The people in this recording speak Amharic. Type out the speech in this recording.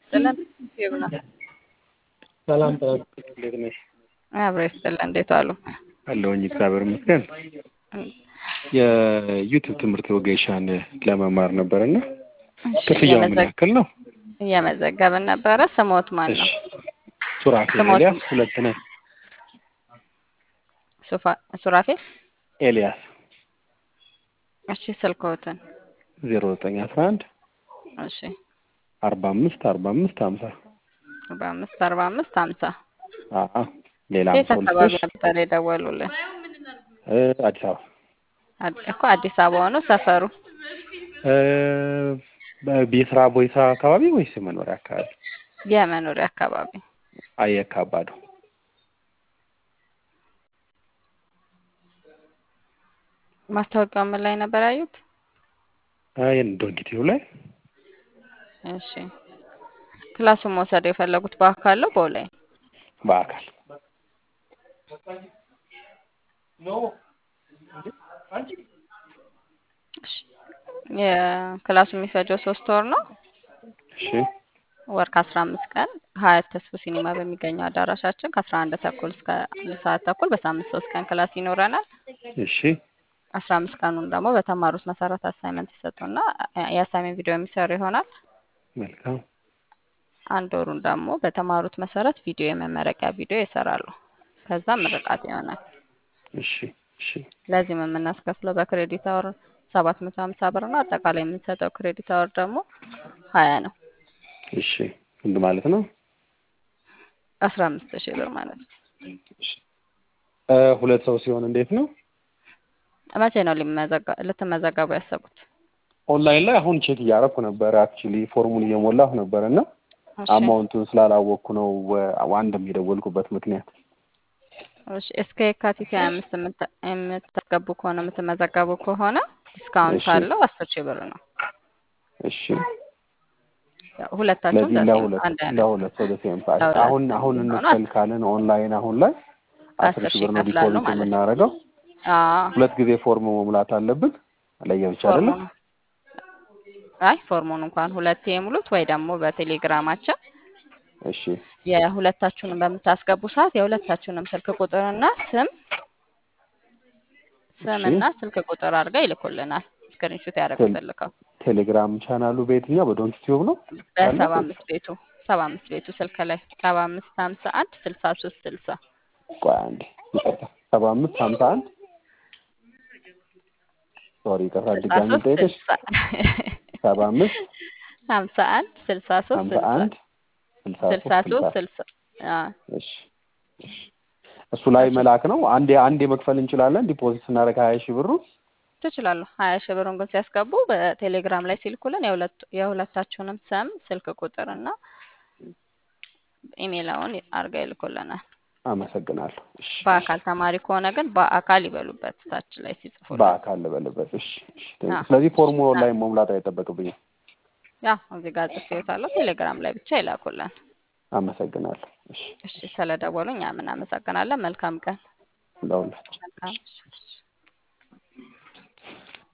ይስጥልን ይብና ሰላም እንዴት ነሽ? አብሮ ይስጥልን። እንዴት አሉ? አለሁኝ እግዚአብሔር ይመስገን። የዩቲዩብ ትምህርት ወጌሻን ለመማር ነበርና ክፍያው ምን ያክል ነው? እየመዘገብን ነበረ። ስሞት ማን እሺ ነው? ሱራፌል ስሞት- ኤልያስ ሁለት ነን። ሱፋ- ሱራፌል። ኤልያስ እሺ ስልክዎትን። ዜሮ ዘጠኝ አስራ አንድ እሺ አርባ አምስት አርባ አምስት ሀምሳ በአምስት አርባ አምስት ሀምሳ አአ ሌላ የት አካባቢ ሰው ነበር የደወሉልን? አዲስ አበባ አድ- እኮ አዲስ አበባ ሆኖ ሰፈሩ እ፣ በስራ ቦይሳ አካባቢ ወይስ የመኖሪያ አካባቢ? የመኖሪያ አካባቢ አየካ አባዶ ማስታወቂያው ምን ላይ ነበር ያዩት? ዶንኪቲው ላይ እሺ ክላሱን መውሰድ የፈለጉት በአካል ነው በኦንላይን? በአካል እሺ የክላሱ የሚፈጀው ሶስት ወር ነው። እሺ ወር ከአስራ አምስት ቀን ሀያት ተስፎ ሲኒማ በሚገኘው አዳራሻችን ከአስራ አንድ ተኩል እስከ አንድ ሰዓት ተኩል በሳምንት ሶስት ቀን ክላስ ይኖረናል። እሺ አስራ አምስት ቀኑን ደግሞ በተማሩት መሰረት አሳይመንት ይሰጡና የአሳይመንት ቪዲዮ የሚሰሩ ይሆናል። መልካም አንድ ወሩን ደግሞ በተማሩት መሰረት ቪዲዮ የመመረቂያ ቪዲዮ ይሰራሉ። ከዛ ምርቃት ይሆናል። እሺ እሺ ለዚህም የምናስከፍለው በክሬዲት አወር ሰባት መቶ ሀምሳ ብር ነው። አጠቃላይ የምንሰጠው ክሬዲት አወር ደግሞ ሀያ ነው። እሺ ስንት ማለት ነው? አስራ አምስት ሺህ ብር ማለት ነው። እሺ እ፣ ሁለት ሰው ሲሆን እንዴት ነው? መቼ ነው ሊመዘጋ- ልትመዘገቡ ያሰቡት? ኦንላይን ላይ አሁን ቼክ እያደረኩ ነበር። አክቹሊ ፎርሙን እየሞላሁ ነበር እና እሺ አማውንቱን ስላላወቅኩ ነው ወ- አንድም የደወልኩበት ምክንያት። እሺ እስከ የካቲት ሀያ አምስት የምታ- የምታስገቡ ከሆነ የምትመዘገቡ ከሆነ ዲስካውንት እሺ። አለው አስር ሺህ ብር ነው። እሺ ያው ሁለታችሁም ስለዚህ ዘሴም ለሁለት አንድ አይነት ለሁለት ሰው ደሴም ፕራይስ ለሁለት አሁን ሰው አሁን የሚሆነው እንክፈል ካልን ኦንላይን አሁን ላይ አስር አስር ሺህ ሺህ ብር ነው ይከፍላሉ ዲፖዚት ማለት ነው። የምናደርገው። አዎ ሁለት ጊዜ ፎርም መሙላት አለብን። ለየብቻ አይደለም። ፎርሙን አይ ፎርሙን እንኳን ሁለቴ የሙሉት ወይ ደግሞ በቴሌግራማችን እሺ የሁለታችሁንም በምታስገቡ ሰዓት የሁለታችሁንም ስልክ ቁጥርና ስም ስምና ስልክ ቁጥር አድርገው ይልኩልናል። ስክሪንሾት ያደረጉት ልከው ቴሌግራም ቻናሉ በየትኛው በዶንት ቲዩብ ነው? በሰባ አምስት ቤቱ ሰባ አምስት ቤቱ ስልክ ላይ ሰባ አምስት ሀምሳ አንድ ስልሳ ሶስት ስልሳ ቆይ አንዴ ይቅርታ፣ ሰባ አምስት ሀምሳ አንድ ሶሪ ይቅርታ፣ ስልሳ ድጋሚ ሶስት ጠይቀሽ ስልሳ ሰባ አምስት ሀምሳ አንድ ስልሳ ሶስት ሀምሳ ስልሳ አንድ ስልሳ ስልሳ ሶስት ሶስት ስልሳ ስልሳ አዎ እሺ እሺ። እሱ ላይ መላክ ነው። አንዴ አንዴ መክፈል እንችላለን። ዲፖዚት ስናደርግ ሀያ ሺህ ብሩ ትችላሉ። ሀያ ሺህ ብሩን ግን ሲያስገቡ በቴሌግራም ላይ ሲልኩልን የሁለቱ- የሁለታችሁንም ስም ስልክ ቁጥር እና ኢሜይላውን አድርገው ይልኩልናል። አመሰግናለሁ። እሺ በአካል ተማሪ ከሆነ ግን በአካል ይበሉበት ታች ላይ ሲጽፉልን። በአካል ልበልበት። እሺ እሺ። አዎ። ስለዚህ ፎርሙ ላይ መሙላት አይጠበቅብኝም። ያው እዚህ ጋር ጽፌዎታለሁ። ቴሌግራም ላይ ብቻ ይላኩልን። አመሰግናለሁ። እሺ እሺ ስለደወሉ እኛም እናመሰግናለን። መልካም ቀን። ለሁላችሁ መልካም